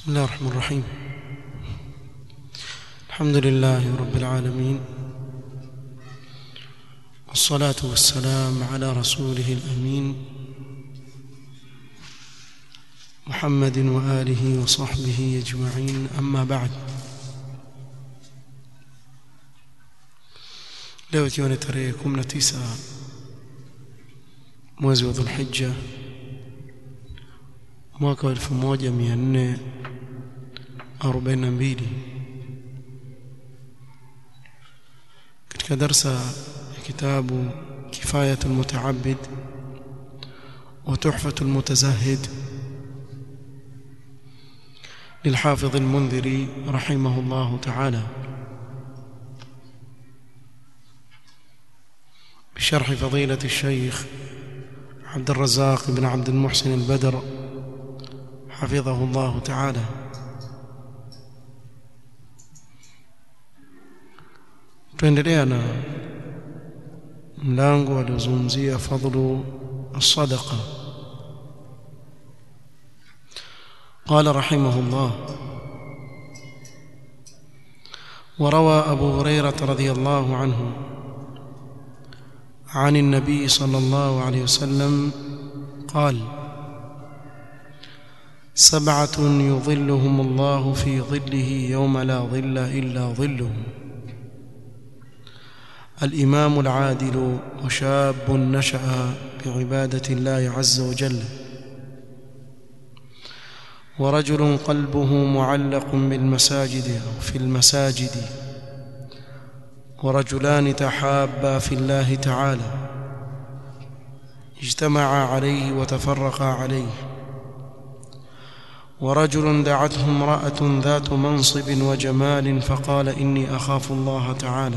بسم الله الرحمن الرحيم الحمد لله رب العالمين والصلاة والسلام على رسوله الأمين محمد وآله وصحبه أجمعين أما بعد leo ikiwa ni tarehe 19 mwezi wa Dhulhijja mwaka wa 1442 katika darsa ya kitabu Kifayatul Mutaabbid wa Tuhfatul Mutazahid للحافظ المنذري رحمه الله تعالى بشرح فضيلة الشيخ عبد الرزاق بن عبد المحسن البدر حفظه الله تعالى tuendelea na mlango aliozungumzia fadlu الصدقه قال رحمه الله وروى ابو هريره رضي الله عنه عن النبي صلى الله عليه وسلم قال سبعه يظلهم الله في ظله يوم لا ظل الا ظله الامام العادل وشاب نشا بعباده الله عز وجل ورجل قلبه معلق بالمساجد او في المساجد ورجلان تحابا في الله تعالى اجتمعا عليه وتفرقا عليه ورجل دعته امراه ذات منصب وجمال فقال اني اخاف الله تعالى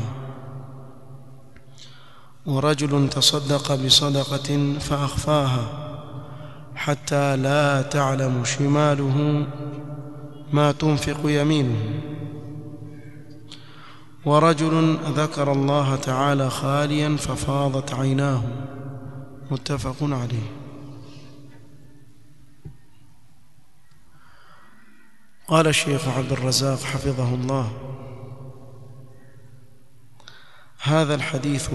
ورجل تصدق بصدقه فاخفاها حتى لا تعلم شماله ما تنفق يمينه ورجل ذكر الله تعالى خاليا ففاضت عيناه متفق عليه قال الشيخ عبد الرزاق حفظه الله هذا الحديث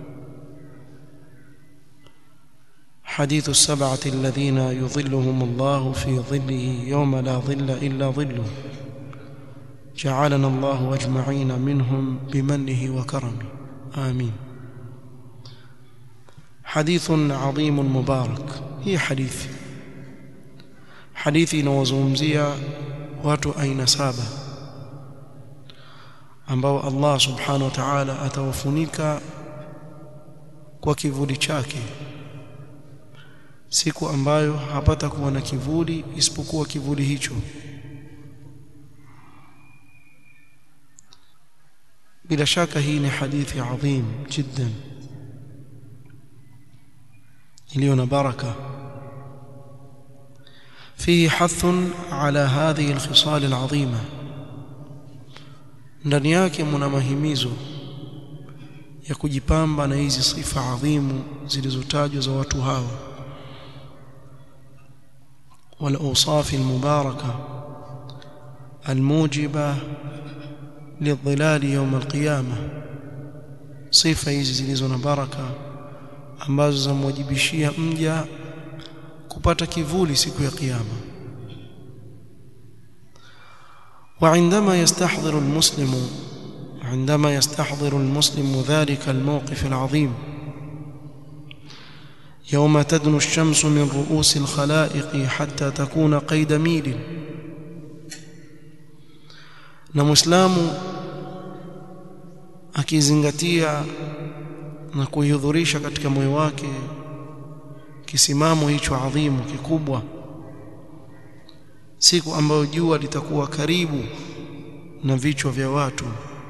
حديث السبعة الذين يظلهم الله في ظله يوم لا ظل إلا ظله جعلنا الله أجمعين منهم بمنه وكرمه آمين حديث عظيم مبارك هي حديث حديث inawazungumzia watu aina saba ambao Allah subhanahu wa ta'ala atawafunika kwa kivuli chake siku ambayo hapata kuwa na kivuli isipokuwa kivuli hicho bila shaka hii ni hadithi adhim jiddan iliyo na baraka فيه حث على هذه الخصال العظيمه ndani yake mna mahimizo ya kujipamba na hizi sifa adhimu zilizotajwa za watu hawa والاوصاف المباركه الموجبه للظلال يوم القيامه sifa hizi zilizo na baraka ambazo zamwajibishia mja kupata kivuli siku ya kiyama وعندما يستحضر المسلم عندما يستحضر المسلم ذلك الموقف العظيم يوم تدنو الشمس من رؤوس الخلائق حتى تكون قيد ميل na muislamu akizingatia na kuihudhurisha katika moyo wake kisimamo hicho adhimu kikubwa siku ambayo jua litakuwa karibu na vichwa vya watu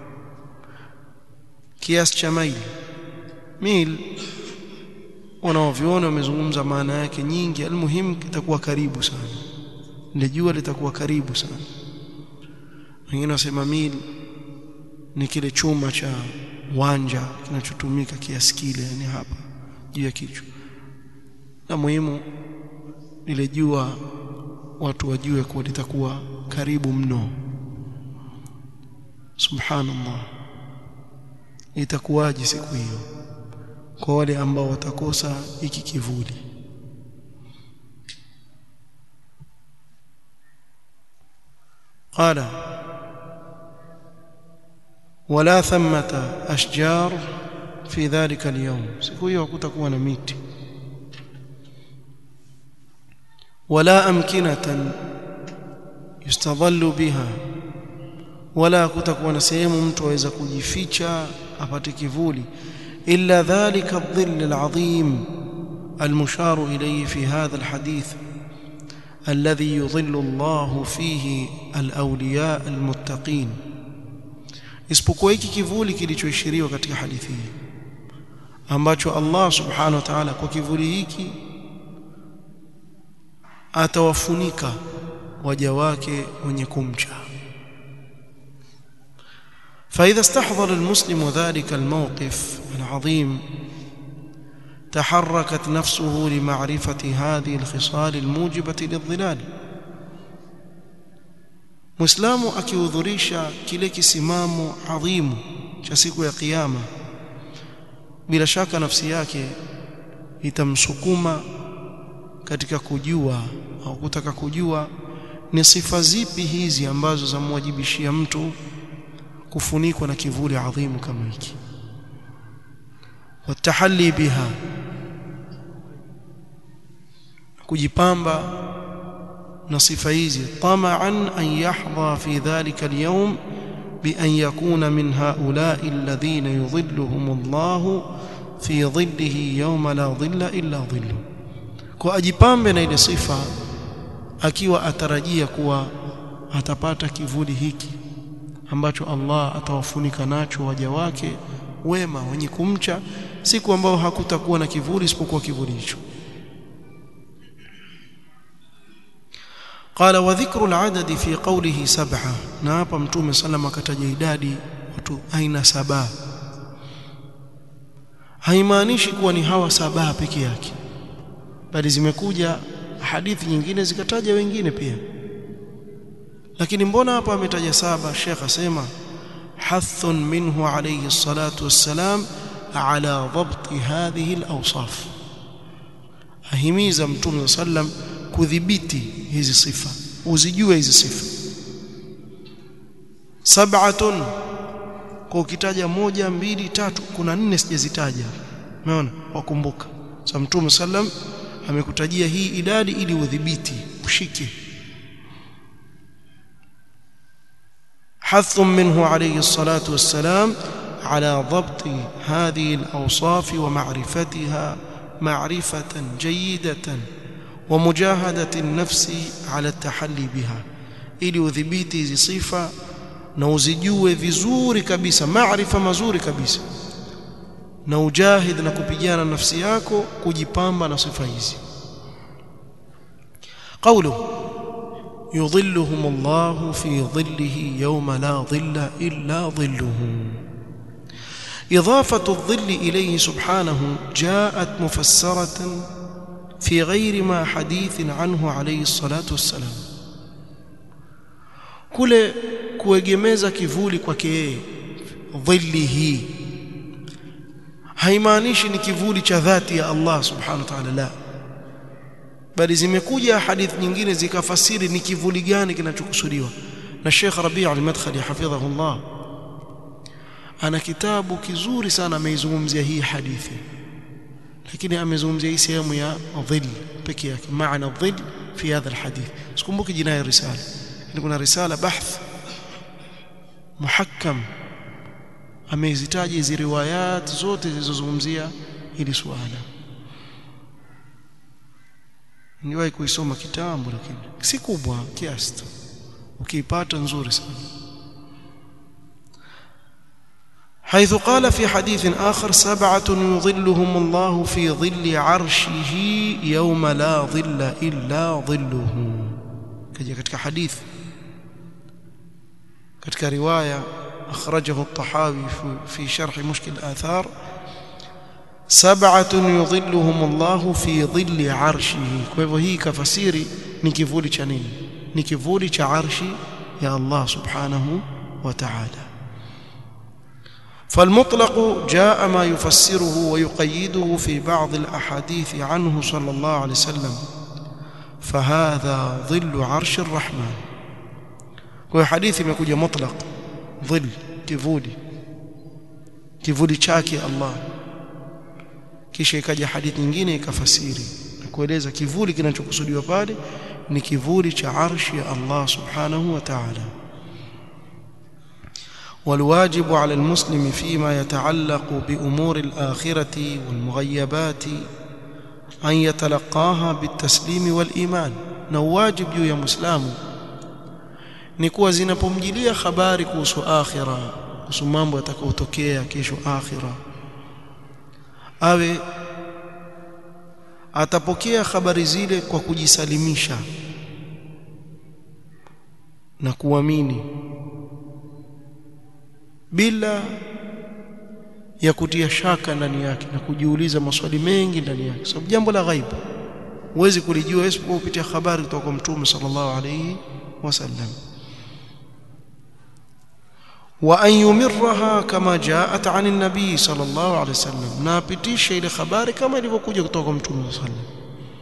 kiasi cha maili mil wanaoviona wamezungumza maana yake nyingi almuhimu kitakuwa karibu sana ile jua litakuwa karibu sana wengine wasema mil ni kile chuma cha wanja kinachotumika kiasi kile yani hapa juu ya kichwa na muhimu lile jua watu wajue kuwa litakuwa karibu mno subhanallah itakuwaje siku hiyo kwa wale ambao watakosa hiki kivuli قال ولا ثمة أشجار في ذلك اليوم siku hiyo hakutakuwa na miti ولا أمكنة يستظل بها ولا kutakuwa na sehemu mtu aweza kujificha apate kivuli إلا ذلك الظل العظيم المشار إليه في هذا الحديث الذي يظل الله فيه الأولياء المتقين isipokuwa hiki kivuli kilichoishiriwa katika hadithi hii ambacho Allah subhanahu wa ta'ala kwa kivuli hiki atawafunika waja wake wenye kumcha فإذا استحضر المسلم ذلك الموقف العظيم تحركت نفسه لمعرفة هذه الخصال الموجبة للظلال Muislamu akihudhurisha kile kisimamo adhimu cha siku ya kiyama bila shaka nafsi yake itamsukuma katika kujua au kutaka kujua ni sifa zipi hizi ambazo zamwajibishia mtu kufunikwa na kivuli adhimu kama hiki watahalli biha kujipamba na sifa hizi tamaan an yahdha fi dhalika alyawm bi an yakuna min haula'i alladhina yudhilluhum Allah fi dhillihi yawma la dhilla illa dhillu kwa ajipambe na ile sifa akiwa atarajia kuwa atapata kivuli hiki ambacho Allah atawafunika nacho waja wake wema wenye kumcha siku ambao hakutakuwa na kivuli isipokuwa kivuli hicho قال وذكر العدد في قوله سبعة na hapa mtume sallam akataja idadi watu aina saba haimaanishi kuwa ni hawa saba peke yake bali zimekuja hadithi nyingine zikataja wengine pia lakini mbona hapa ametaja saba Sheikh asema hathun minhu alayhi salatu wassalam ala dhabt hadhihi alawsaf ahimiza mtume sallam kudhibiti hizi sifa uzijue hizi sifa sab'atun kwa ukitaja moja mbili tatu kuna nne sijazitaja umeona wakumbuka sa mtume sallam amekutajia hii idadi ili udhibiti ushike حث منه عليه الصلاة والسلام على ضبط هذه الأوصاف ومعرفتها معرفة جيدة ومجاهدة النفس على التحلي بها ili udhibiti hizi sifa na uzijue vizuri kabisa maarifa mazuri kabisa na ujahid na kupigana nafsi yako kujipamba na sifa hizi qawlu يظلهم الله في ظله يوم لا ظل إلا ظله إضافة الظل إليه سبحانه جاءت مفسرة في غير ما حديث عنه عليه الصلاة والسلام kule kuegemeza kivuli kwake yeye dhillihi haimaanishi ni kivuli cha dhati ya Allah subhanahu wa ta'ala la bali zimekuja hadithi nyingine zikafasiri ni kivuli gani kinachokusudiwa na Sheikh Rabi' al-Madkhali hafidhahullah ana kitabu kizuri sana ameizungumzia hii hadithi lakini amezungumzia hii sehemu ya dhill pekee yake maana dhill fi hadha alhadith sikumbuki jina ya risala ni kuna risala bahth muhakkam amezitaja hizi riwayat zote zilizozungumzia hili suala niwahi kuisoma kitambo lakini si kubwa kiasi tu ukiipata nzuri sana حيث قال في حديث آخر سبعة يظلهم الله في ظل عرشه يوم لا ظل إلا ظله كجا katika حديث katika رواية أخرجه الطحاوي في شرح مشكل الآثار sab'atun yudhilluhum Allah fi dhilli arshihi kwa hivyo hii kafasiri ni kivuli cha nini ni kivuli cha arshi ya Allah subhanahu wa ta'ala فالمطلق جاء ما يفسره ويقيده في بعض الأحاديث عنه صلى الله عليه وسلم فهذا ظل عرش الرحمن kwa hadithi imekuja mutlaq dhil kivuli kivuli chake Allah kisha ikaja hadithi nyingine ikafasiri na kueleza kivuli kinachokusudiwa pale ni kivuli cha arshi ya Allah subhanahu wa ta'ala والواجب على المسلم فيما يتعلق بأمور الآخرة والمغيبات أن يتلقاها بالتسليم والإيمان نواجب juu ya muislamu ni kuwa zinapomjilia habari kuhusu akhira kuhusu mambo yatakayotokea kesho akhira awe atapokea habari zile kwa kujisalimisha na kuamini bila ya kutia shaka ndani yake na kujiuliza maswali mengi ndani yake sababu jambo la ghaibu huwezi kulijua isipokuwa kupitia habari kutoka kwa mtume sallallahu alayhi wasallam wa an yumirraha kama jaat an an-nabi sallallahu alayhi wasallam na apitisha ile habari kama ilivyokuja kutoka kwa mtume sallallahu alayhi wasallam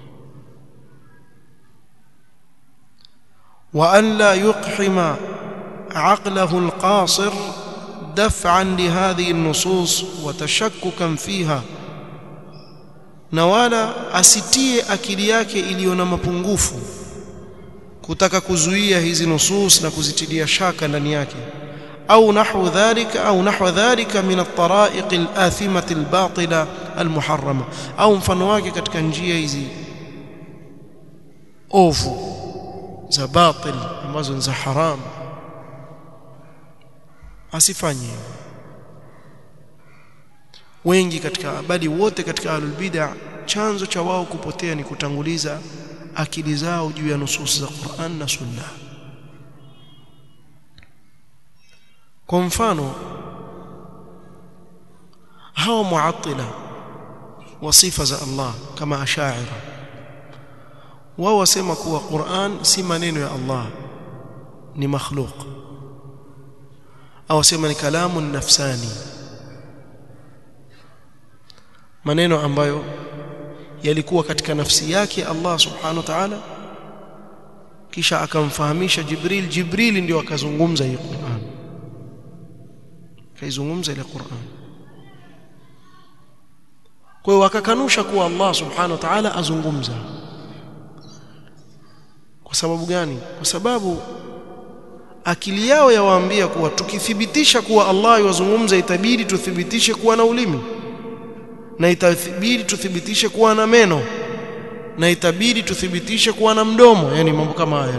wa an la yuqhima عقله القاصر دفعا لهذه النصوص وتشككا فيها na wala asitie akili yake iliyo na mapungufu kutaka kuzuia hizi nusus na kuzitilia shaka ndani yake au nahwu dhalika au nahwa dhalika min at-tara'iq al-athimah al-batila al-muharrama au mfano wake katika njia hizi ovu za batil ambazo ni za haramu asifanye wengi katika bali wote katika ahlul bid'ah chanzo cha wao kupotea ni kutanguliza akili zao juu ya nusus za Qur'an na Sunna kwa mfano hawa muattila wa sifa za Allah kama ashaira wao wasema kuwa Qur'an si maneno ya Allah ni makhluq au sema ni kalamu nafsani maneno ambayo yalikuwa katika nafsi yake Allah subhanahu wa ta'ala kisha akamfahamisha Jibril Jibril ndio akazungumza hii Qur'an kaizungumza ile Qur'an kwa hiyo wakakanusha kuwa Allah subhanahu wa ta'ala azungumza kwa sababu gani kwa sababu akili yao yawaambia kuwa tukithibitisha kuwa Allah yazungumza itabidi tuthibitishe kuwa na ulimi na itabidi tuthibitishe kuwa na meno na itabidi tuthibitishe kuwa na mdomo yani mambo kama haya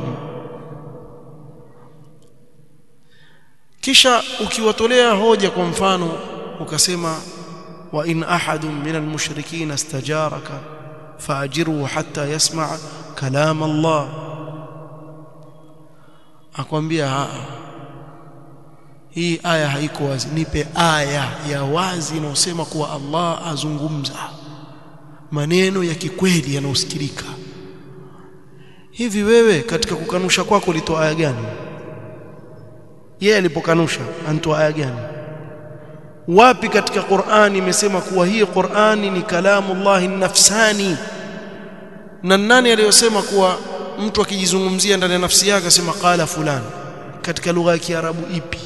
kisha ukiwatolea hoja kwa mfano ukasema wa in ahadun min almushrikeen istajaraka faajiruhu hatta yasma' kalam Allah akwambia hii aya haiko wazi nipe aya ya wazi inayosema kuwa Allah azungumza maneno ya kikweli yanayosikilika hivi wewe katika kukanusha kwako ulitoa aya gani yeye alipokanusha antoa aya gani wapi katika Qur'ani imesema kuwa hii Qur'ani ni kalamu Allah nafsani na nani aliyosema kuwa mtu akijizungumzia ndani ya nafsi yake asema qala fulani katika lugha ya Kiarabu ipi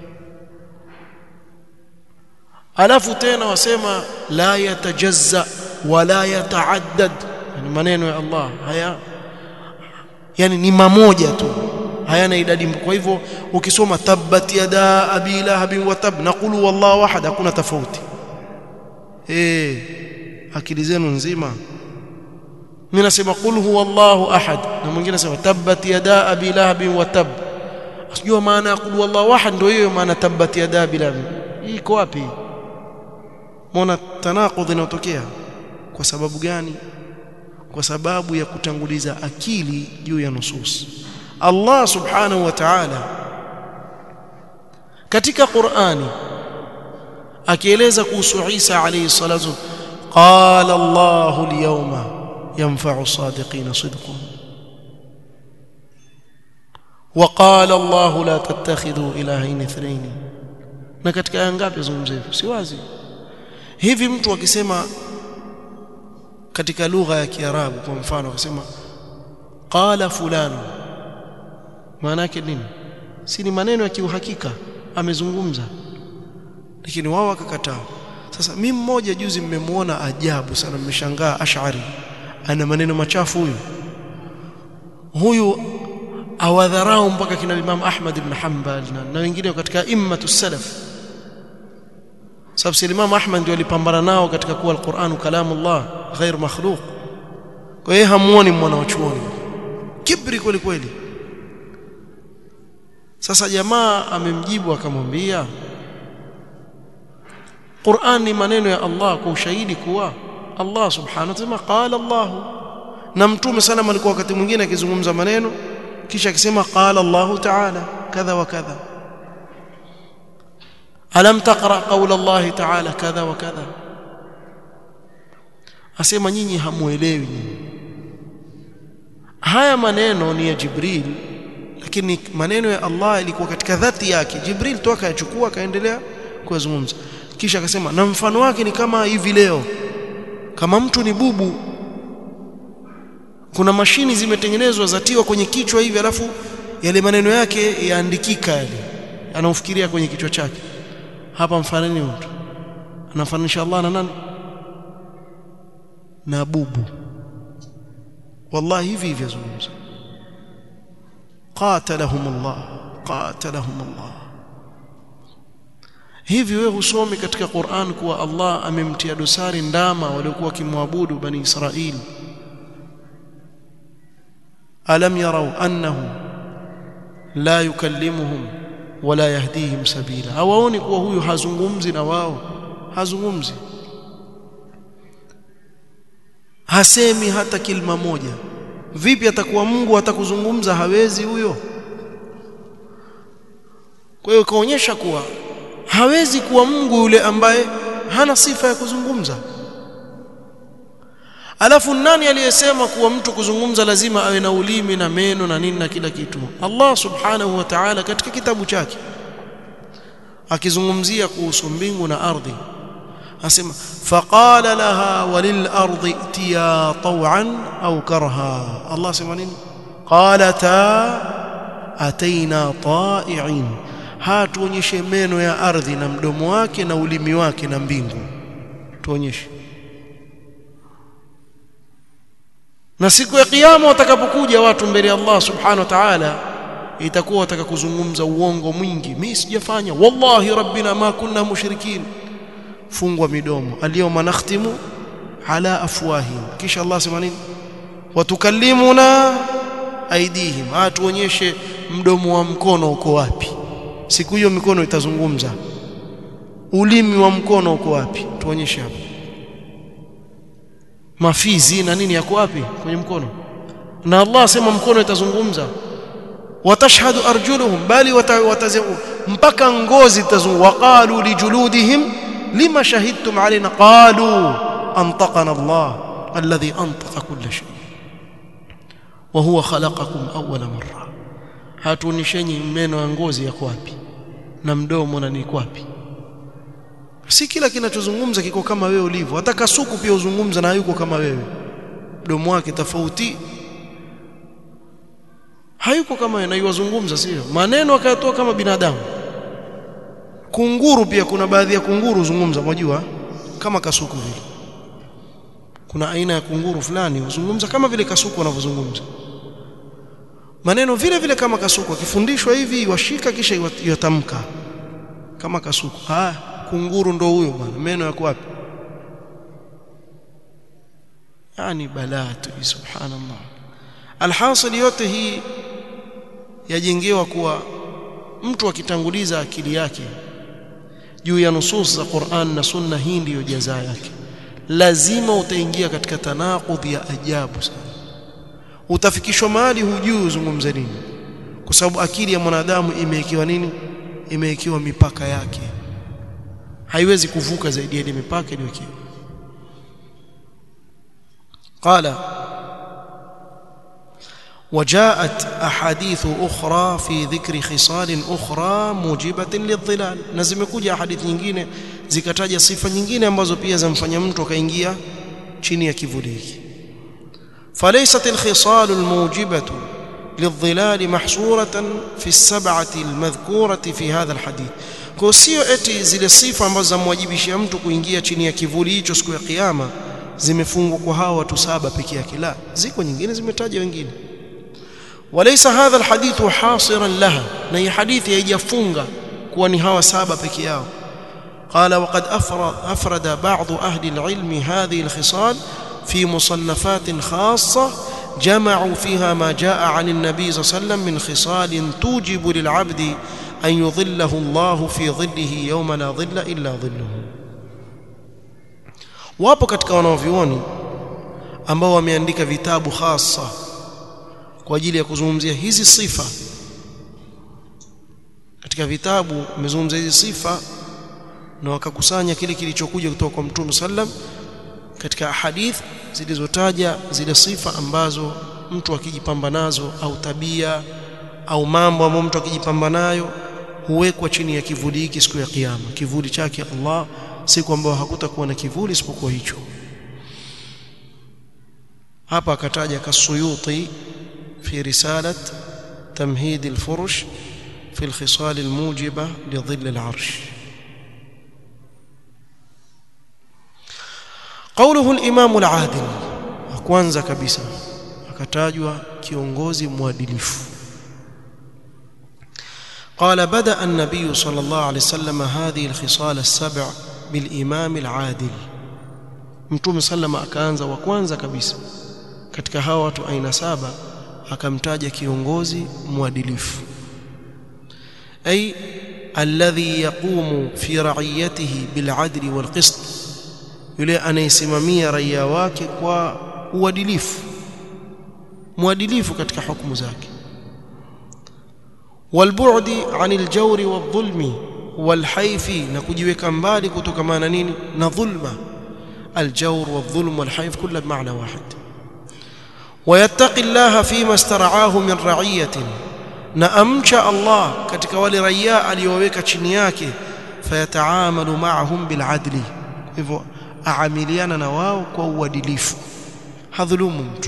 alafu tena wasema la yatajazza wala yataaddad yani maneno ya Allah haya yani ni mamoja tu hayana idadi kwa hivyo ukisoma tabbat yada abi lahab wa tab naqulu wallahu ahad hakuna tofauti eh akili zenu nzima mimi nasema qul huwallahu ahad na mwingine anasema tabbat yada abi lahab wa tab asijua maana ya qul huwallahu ahad ndio hiyo maana tabbat yada abi lahab iko wapi Mbona tanaqudh inatokea kwa sababu gani kwa sababu ya kutanguliza akili juu ya nusus Allah subhanahu wa ta'ala katika Qur'ani akieleza kuhusu Isa alayhi salatu qala Allahu al-yawma yanfa'u as-sadiqina sidquhum وقال الله لا تتخذوا الهين اثنين na katika aya ngapi zungumza hivyo si wazi hivi mtu akisema katika lugha ya kiarabu kwa mfano akisema qala fulani maana yake nini si ni maneno ya kiuhakika amezungumza lakini wao wakakataa sasa mimi mmoja juzi mmemwona ajabu sana mmeshangaa ash'ari ana maneno machafu huyu huyu awadharau mpaka kina Imam Ahmad ibn Hanbal na, na wengine katika immatu salaf sababu si Imam Ahmad ndio alipambana nao katika kuwa al-Qur'an kalamullah ghair makhluq kwa hiyo hamuoni mwana wa chuoni kibri kweli kweli sasa jamaa amemjibu akamwambia Qur'an ni maneno ya Allah kwa ushahidi kuwa Allah subhanahu wa ta'ala qala Allah na mtume sana alikuwa wakati mwingine akizungumza maneno kisha akisema qala Allah ta'ala kadha wa kadha alam taqra qawla Allah ta'ala kadha wa kadha asema nyinyi hamuelewi nyinyi haya maneno ni ya Jibril lakini maneno ya Allah ilikuwa katika dhati yake Jibril toka yachukua akaendelea kuzungumza kisha akasema na mfano wake ni kama hivi leo kama mtu ni bubu kuna mashini zimetengenezwa zatiwa kwenye kichwa hivi alafu yale maneno yake yaandikika yale anaofikiria kwenye kichwa chake hapa mfanani mtu anamfananisha Allah na nani na bubu wallahi hivi hivi yazungumza qatalahum Allah qatalahum Allah hivi wewe husomi katika Qur'an kuwa Allah amemtia dosari ndama waliokuwa kimwabudu bani Israili alam yarau annahu la yukallimuhum wala yahdihim sabila hawaoni kuwa huyu hazungumzi na wao hazungumzi hasemi hata kilma moja vipi atakuwa Mungu atakuzungumza hawezi huyo kwa hiyo kaonyesha kuwa hawezi kuwa Mungu yule ambaye hana sifa ya kuzungumza alafu nani aliyesema kuwa mtu kuzungumza lazima awe na ulimi na meno na nini na kila kitu Allah subhanahu wa ta'ala katika kitabu chake akizungumzia kuhusu mbingu na ardhi asema faqala laha walil ardi itiya taw'an au karha Allah asema nini qalata ataina ta'i'in hatuonyeshe meno ya ardhi na mdomo wake na ulimi wake na mbingu tuonyeshe na siku ya kiyama watakapokuja watu mbele ya Allah subhanahu wa ta'ala itakuwa wataka kuzungumza uongo mwingi mimi sijafanya wallahi rabbina ma kunna mushrikin fungwa midomo aliyoma nakhtimu ala afwahim kisha Allah sema nini watukallimuna aidihim atuonyeshe mdomo wa mkono uko wapi siku hiyo mikono itazungumza ulimi wa mkono uko wapi tuonyeshe hapo mafizi na nini yako wapi kwenye mkono na Allah asema mkono itazungumza watashhadu arjuluhum bali watazimu mpaka ngozi itazungumza waqalu lijuludihim lima shahidtum alaina qalu antaqana Allah alladhi antaqa kull shay wa huwa khalaqakum awwala marra hatuonishenyi meno ya ngozi yako wapi na mdomo na niko wapi si kila kinachozungumza kiko kama wewe ulivyo hata kasuku pia uzungumza na hayuko kama wewe mdomo wake tofauti hayuko kama wewe na yuwazungumza sio maneno akayatoa kama binadamu kunguru pia kuna baadhi ya kunguru huzungumza unajua kama kasuku vile kuna aina ya kunguru fulani huzungumza kama vile kasuku wanavyozungumza maneno vile vile kama kasuku akifundishwa hivi washika kisha yatamka kama kasuku ah kunguru ndo huyo bwana meno yako wapi yani balaa tu subhanallah alhasil yote hii yajengewa kuwa mtu akitanguliza akili yake juu ya nusus za Qur'an na Sunna hii ndiyo jaza yake lazima utaingia katika tanaqudhi ya ajabu sana utafikishwa mahali hujui uzungumze nini kwa sababu akili ya mwanadamu imewekewa nini imewekewa mipaka yake haiwezi kuvuka zaidi ya ile mipaka iliyowekewa قال وجاءت أحاديث أخرى في ذكر خصال أخرى موجبة للظلال na zimekuja hadithi nyingine zikataja sifa nyingine ambazo pia zamfanya mtu akaingia chini ya kivuli hiki فليست الخصال الموجبة للظلال محصورة في السبعة المذكورة في هذا الحديث kwa sio eti zile sifa ambazo zamwajibishia mtu kuingia chini ya kivuli hicho siku ya kiyama zimefungwa kwa hawa watu saba peke yake la ziko nyingine zimetaja wengine وليس هذا الحديث حاصرا لها na hii hadithi haijafunga kuwa ni hawa saba peke yao قال وقد أفرد, أفرد بعض أهل العلم هذه الخصال في مصنفات خاصة جمعوا فيها ما جاء عن النبي صلى الله عليه وسلم من خصال توجب للعبد أن يظله الله في ظله يوم لا ظل إلا ظله wapo katika wanaovyuoni ambao wameandika vitabu hasa kwa ajili ya kuzungumzia hizi sifa katika vitabu wamezungumzia hizi sifa na wakakusanya kile kilichokuja kutoka kwa Mtume sallam katika hadith zilizotaja zile sifa ambazo mtu akijipamba nazo au tabia au mambo ambayo mtu akijipamba nayo huwekwa chini ya kivuli hiki siku ya kiyama kivuli chake Allah siku ambayo hakutakuwa na kivuli isipokuwa hicho hapa akataja kasuyuti fi risalat tamhid alfurush fi alkhisal almujiba lidhill alarsh قوله الامام العادل kwanza kabisa akatajwa kiongozi mwadilifu قال بدا النبي صلى الله عليه وسلم هذه الخصال السبع بالامام العادل mtume sallama akaanza wa kwanza kabisa katika hawa watu aina saba akamtaja kiongozi mwadilifu ay alladhi yaqumu fi ra'iyatihi bil 'adli wal qist yule anayesimamia raia wake kwa uadilifu mwadilifu katika hukumu zake walbu'di 'anil jawri wadh-dhulmi walhaifi na kujiweka mbali kutokana na nini na dhulma الجور والظلم والحيف كله بمعنى واحد ويتقي الله فيما استرعاه من رعيه نأمشى الله katika wale raia aliyoweka chini yake fayataamalu ma'ahum bil'adli hivyo aamiliana na wao kwa uadilifu hadhulumu mtu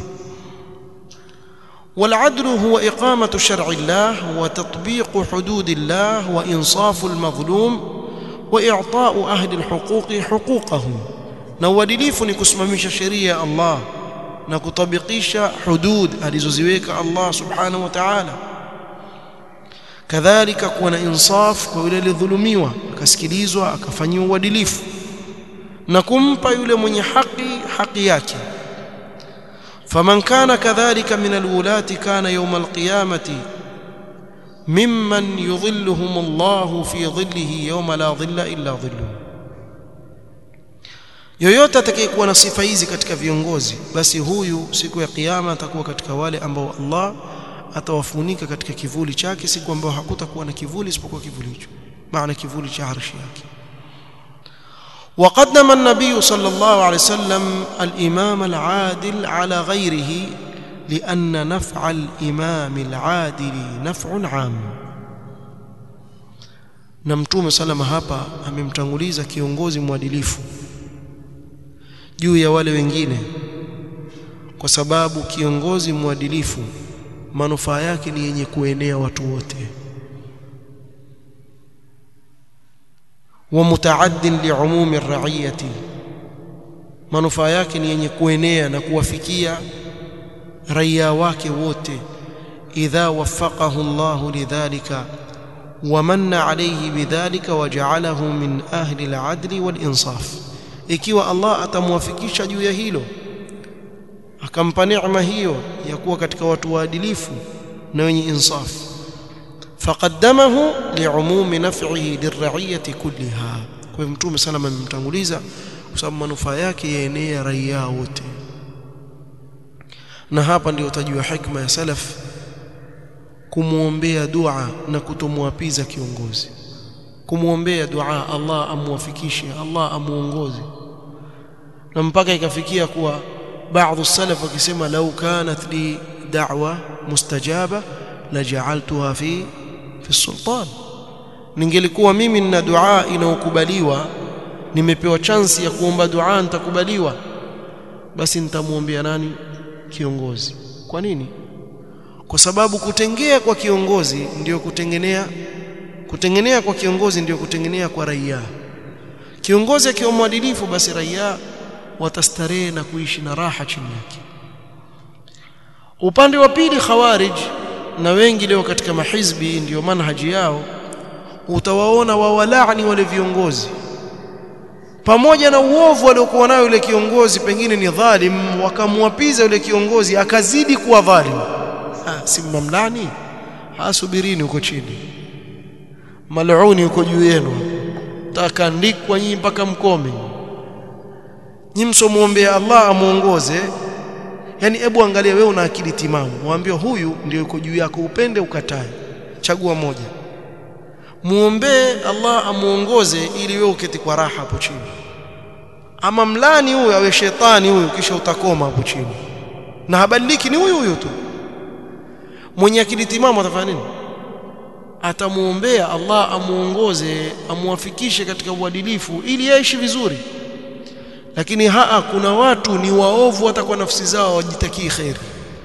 والعدل هو إقامة شرع الله وتطبيق حدود الله وإنصاف المظلوم وإعطاء أهل الحقوق حقوقهم na uadilifu ni kusimamisha sheria ya Allah na kutabikisha hudud alizoziweka Allah subhanahu wa ta'ala kadhalika kuwa na insaf kwa yule aliyedhulumiwa akasikilizwa akafanyiwa uadilifu na kumpa yule mwenye haki haki yake faman kana kadhalika min alwulati kana yawm alqiyamati mimman yudhilluhum Allah fi dhillihi yawma la dhilla illa dhilluhu yoyote atakayekuwa na sifa hizi katika viongozi basi huyu siku ya kiyama atakuwa katika wale ambao Allah atawafunika katika kivuli chake siku ambayo hakutakuwa na kivuli isipokuwa kivuli hicho maana kivuli cha arshi yake وقدم النبي صلى الله عليه وسلم الإمام العادل على غيره لأن نفع الإمام العادل نفع عام na mtume salama hapa amemtanguliza kiongozi mwadilifu juu ya wale wengine kwa sababu kiongozi mwadilifu manufaa yake ni yenye kuenea watu wote wa mutaaddin liumumi raiyati manufaa yake ni yenye kuenea na kuwafikia raia wake wote idha waffaqahu Allah lidhalika ومن عليه بذلك وجعله من أهل العدل والإنصاف ikiwa Allah atamwafikisha juu ya hilo akampa neema hiyo ya kuwa katika watu waadilifu na wenye insaf faqaddamahu liumumi naf'ihi lir'iyati kulliha kwa hivyo mtume salama amemtanguliza kwa sababu manufaa yake yaenea raia wote na hapa ndio utajua hikma ya salaf kumwombea dua na kutomwapiza kiongozi kumwombea dua Allah amwafikishe Allah amuongoze na mpaka ikafikia kuwa baadhi salaf wakisema lau kanat li da'wa mustajaba laja'altuha fi fi sultan ningelikuwa mimi nina dua inaokubaliwa nimepewa chansi ya kuomba dua nitakubaliwa basi nitamwombea nani kiongozi kwa nini kwa sababu kutengea kwa kiongozi ndiyo kutengenea kutengenea kwa kiongozi ndiyo kutengenea kwa raia kiongozi akiwa mwadilifu basi raia watastarehe na kuishi na raha chini yake upande wa pili khawarij na wengi leo katika mahizbi ndiyo manhaji yao utawaona wawalaani wale viongozi pamoja na uovu aliokuwa nayo yule kiongozi pengine ni dhalim wakamwapiza yule kiongozi akazidi kuwa dhalim ha, si mamlani hasubirini huko chini maluni huko juu yenu takandikwa nyinyi mpaka mkome nyinyi msomuombea Allah amuongoze yani hebu angalia wewe una akili timamu mwambie huyu ndio yuko juu yako upende ukatae chagua moja muombee Allah amuongoze ili wewe uketi kwa raha hapo chini ama mlani huyu awe shetani huyu kisha utakoma hapo chini na habadiliki ni huyu huyu tu mwenye akili timamu atafanya nini atamuombea Allah amuongoze amuwafikishe katika uadilifu ili yaishi vizuri lakini haa kuna watu ni waovu hata kwa nafsi zao wajitakii khairi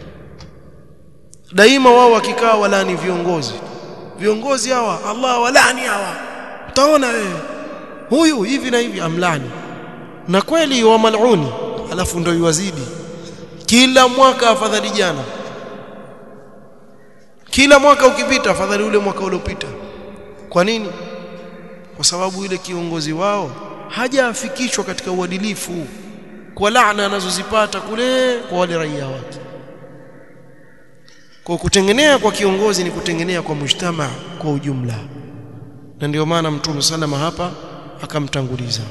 daima wao wakikaa walani viongozi viongozi hawa Allah walani hawa utaona wewe huyu hivi na hivi amlani na kweli wa maluni alafu ndio yuwazidi kila mwaka afadhali jana kila mwaka ukipita afadhali ule mwaka uliopita kwa nini kwa sababu ile kiongozi wao hajaafikishwa katika uadilifu kwa laana anazozipata kule kwa wale raia wake kwa kutengenea kwa kiongozi ni kutengenea kwa mujtama kwa ujumla na ndio maana mtume salama hapa akamtanguliza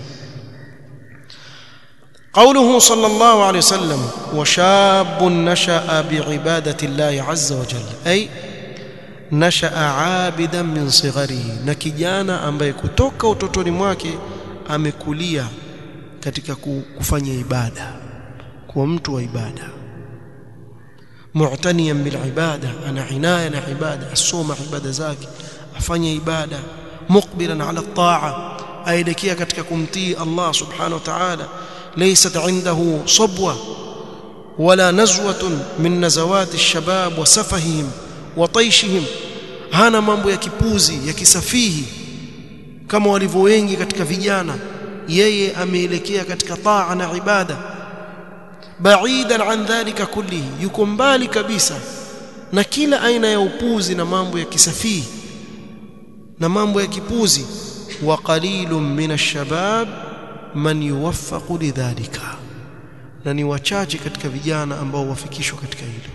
قوله صلى الله عليه وسلم وشاب نشأ بعبادة الله عز وجل أي نشأ عابدا من صغره na kijana ambaye kutoka utotoni mwake amekulia katika kufanya ibada kuwa mtu wa ibada mu'taniyan bil ibada ana inaya na ibada asoma ibada zake afanye ibada muqbilan ala at-ta'a aelekea katika kumtii Allah subhanahu wa ta'ala ليست عنده صبوة ولا نزوة من نزوات الشباب وسفههم وطيشهم hana mambo ya kipuzi ya kisafihi kama walivyo wengi katika vijana yeye ameelekea katika taa na ibada baidan an dhalika kullihi yuko mbali kabisa na kila aina ya upuzi na mambo ya kisafihi na mambo ya kipuzi wa qalilun min ash-shabab man yuwaffaqu lidhalika na ni wachache katika vijana ambao wafikishwa katika hilo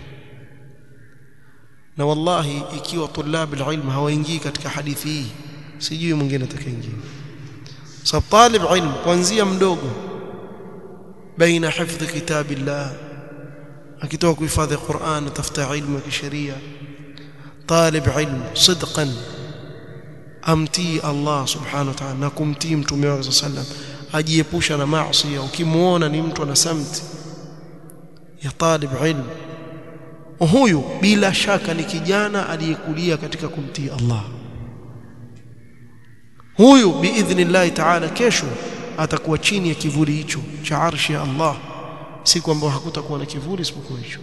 na wallahi ikiwa tulab alilm hawaingii katika hadithi hii sijui mwingine atakaingia sababu talib ilm kuanzia mdogo baina hifdhi kitabillah akitoka kuhifadhi Qur'an tafuta ilmu ya kisheria talib ilm sidqan amtii Allah subhanahu wa ta'ala na kumtii mtume wake sallam ajiepusha na maasi ukimuona ni mtu ana samti ya talib ilm huyu bila shaka ni kijana aliyekulia katika kumtii Allah huyu biidhnillah ta'ala kesho atakuwa chini ya kivuli hicho cha arshi ya Allah siku ambayo hakutakuwa na kivuli isipokuwa hicho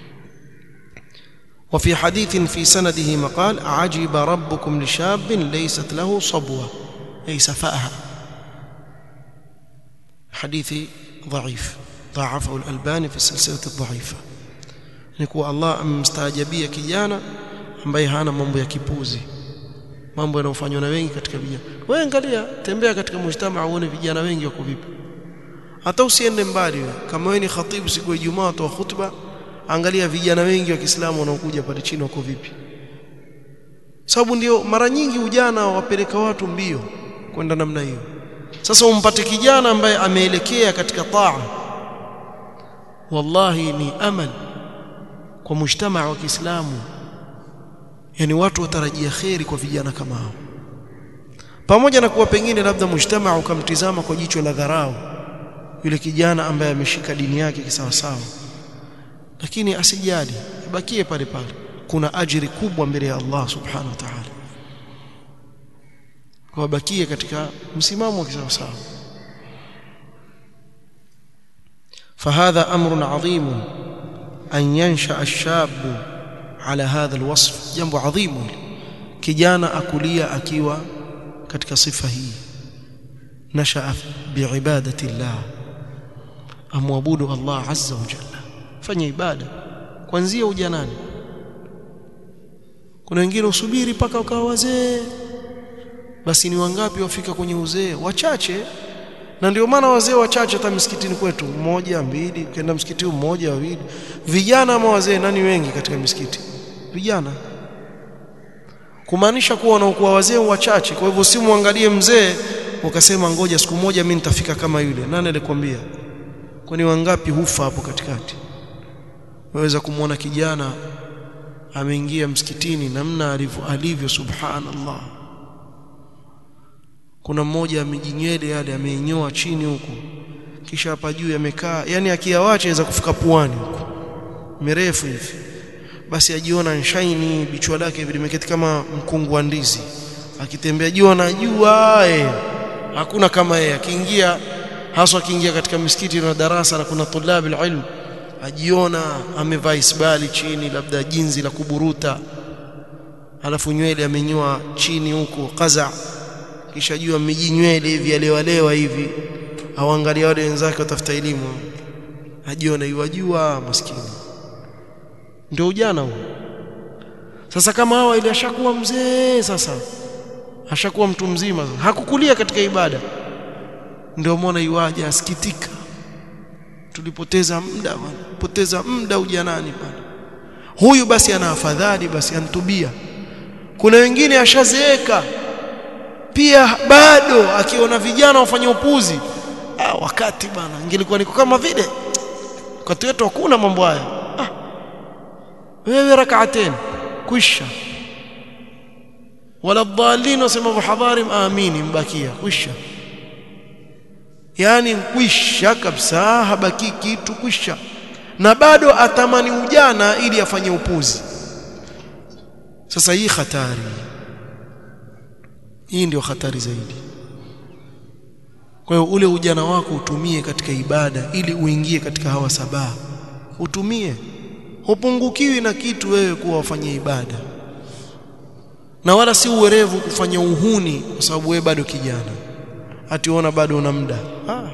وفي حديث في سنده مقال عجب ربكم لشاب ليست له صبوة أي سفاهة حديث ضعيف ضاعفه الألباني في السلسلة الضعيفة نكو الله مستعجبية kijana ambaye hana mambo ya kipuzi mambo yanayofanywa na wengi katika vijana wewe angalia tembea katika mujtama uone vijana wengi wako vipi hata usiende mbali wewe kama wewe ni khatibu siku ya Ijumaa toa khutba angalia vijana wengi wa Kiislamu wanaokuja pale chini wako vipi sababu ndio mara nyingi ujana wapeleka watu mbio kwenda namna hiyo sasa umpate kijana ambaye ameelekea katika taa wallahi ni amal kwa mujtamaa wa Kiislamu yani watu watarajia kheri kwa vijana kama hao pamoja na kuwa pengine labda mujtamaa ukamtizama kwa jicho la dharau yule kijana ambaye ameshika dini yake kisawasawa lakini asijali abakie pale pale kuna ajiri kubwa mbele ya Allah subhanahu wa ta'ala kwa bakie katika msimamo wa kisawasawa فهذا أمر عظيم أن ينشأ الشاب على هذا الوصف جنب عظيم kijana akulia akiwa katika sifa hii nashaa biibadati llah amwabudu Allah azza wa jalla fanya ibada kuanzia ujanani kuna wengine usubiri mpaka wakawa wazee basi ni wangapi wafika kwenye uzee wachache na ndio maana wazee wachache hata msikitini kwetu mmoja mbili ukienda msikiti mmoja wawili vijana ama wazee nani wengi katika misikiti vijana kumaanisha kuwa wanaokuwa wazee wachache kwa hivyo simwangalie mzee ukasema ngoja siku moja mimi nitafika kama yule nani alikwambia kwani wangapi hufa hapo katikati waweza kumwona kijana ameingia msikitini namna alivyo alivyo subhanallah kuna mmoja amejinywele yale ameinyoa chini huku kisha hapa juu amekaa yani akiawacha aweza kufika puani huku mirefu hivi basi ajiona nshaini bichwa lake limeketi kama mkungu wa ndizi akitembea juu anajua eh hakuna kama yeye akiingia haswa akiingia katika misikiti na darasa na kuna tulabi ilm ajiona amevaa isbali chini labda jinzi la kuburuta alafu nywele amenyoa chini huko qaza kisha jua amejinywele hivi alewalewa hivi auangalia wale wenzake watafuta elimu ajiona yuwajua maskini ndio ujana huo sasa kama hawa ile ashakuwa mzee sasa ashakuwa mtu mzima sasa hakukulia katika ibada ndio muona iwaje asikitika tulipoteza muda bwana poteza muda ujanani bwana huyu basi ana afadhali basi antubia kuna wengine ashazeeka pia bado akiona vijana wafanya upuzi ah, wakati bwana ingelikuwa niko kama vile wakati wetu hakuna mambo haya ah, wewe rak'atain kwisha wala dhalin wasema buhadharim amini mbakia kwisha yani kwisha kabisa habaki kitu kwisha na bado atamani ujana ili afanye upuzi sasa hii hatari hii ndio hatari zaidi kwa hiyo ule ujana wako utumie katika ibada ili uingie katika hawa saba utumie hupungukiwi na kitu wewe kuwa wafanye ibada na wala si uwerevu kufanya uhuni kwa sababu wewe bado kijana ationa bado una muda ah.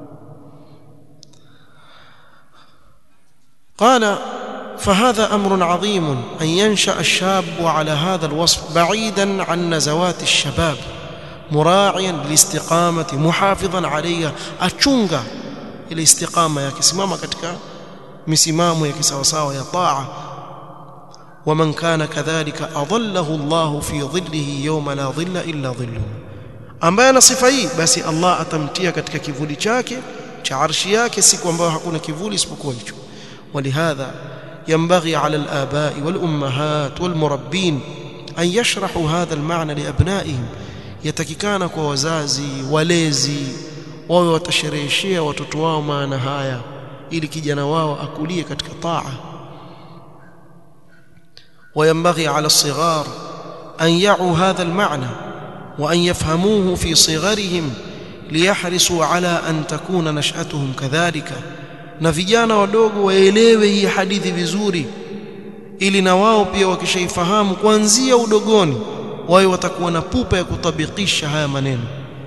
قال فهذا أمر عظيم أن ينشأ الشاب على هذا الوصف بعيدا عن نزوات الشباب مراعيا للاستقامة محافظا عليها أتشونغا الاستقامة يا كسمامة katika misimamo ya kisawasawa ya taa ومن كان كذلك أظله الله في ظله يوم لا ظل إلا ظله ambaye ana sifa hii basi Allah atamtia katika kivuli chake cha arshi yake siku ambayo hakuna kivuli isipokuwa hicho ولهذا ينبغي على الآباء والأمهات والمربين أن يشرحوا هذا المعنى لأبنائهم yatakikana kwa wazazi walezi wawe watashereheshea watoto wao maana haya ili kijana wao akulie katika taa وينبغي على الصغار أن يعوا هذا المعنى وأن يفهموه في صغرهم ليحرصوا على أن تكون نشأتهم كذلك na vijana wadogo waelewe hii hadithi vizuri ili na wao pia wakishaifahamu kuanzia udogoni wawe watakuwa na pupa ya kutabikisha haya maneno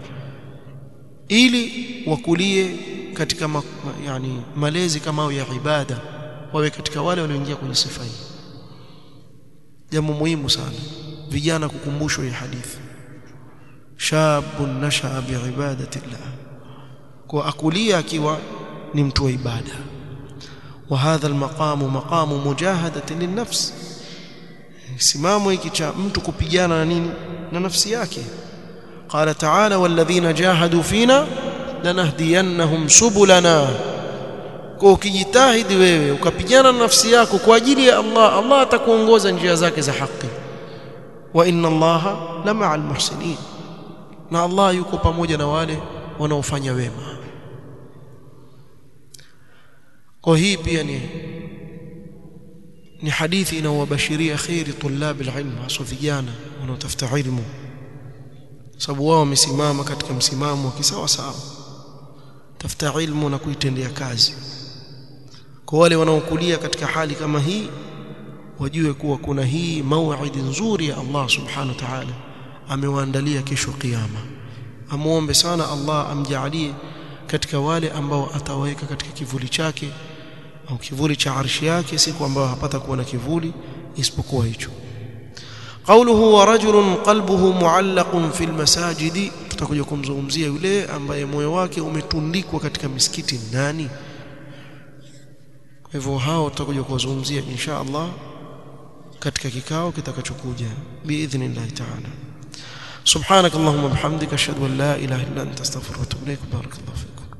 ili wakulie katika ma, yani malezi kama au ya ibada wawe katika wale walioingia kwenye sifa hii jambo muhimu sana vijana kukumbushwa hii hadithi shabun nashaa biibadati llah kwa akulia akiwa ni mtu wa ibada وهذا المقام مقام مجاهدة للنفس simamo hiki cha mtu kupigana na nini na nafsi yake qala ta'ala walladhina jahadu fina lanahdiyannahum subulana kwa ukijitahidi wewe ukapigana na nafsi yako kwa ajili ya Allah Allah atakuongoza njia zake za haki wa inna Allaha la ma'al muhsinin na Allah yuko pamoja na wale wanaofanya wema kwa hii pia ni ni hadithi inawabashiria khairi tulab alilm hasa vijana wanaotafuta ilmu sababu wao wamesimama katika msimamo wa kisawa sawa tafuta ilmu na kuitendea kazi kwa wale wanaokulia katika hali kama hii wajue kuwa kuna hii mauidi nzuri ya Allah subhanahu wa ta'ala amewaandalia kesho kiyama amuombe sana Allah amjalie katika wale ambao atawaweka katika kivuli chake au kivuli cha arshi yake siku ambayo hapata kuwa na kivuli isipokuwa hicho قوله ورجل قلبه معلق في المساجد tutakuja kumzungumzia yule ambaye moyo wake umetundikwa katika misikiti nani kwa hivyo hao tutakuja kuwazungumzia insha Allah katika kikao kitakachokuja biidhnillah ta'ala subhanak allahumma bihamdika ashhadu an la ilaha illa anta astaghfiruka wa atubu ilaik barakallahu fikum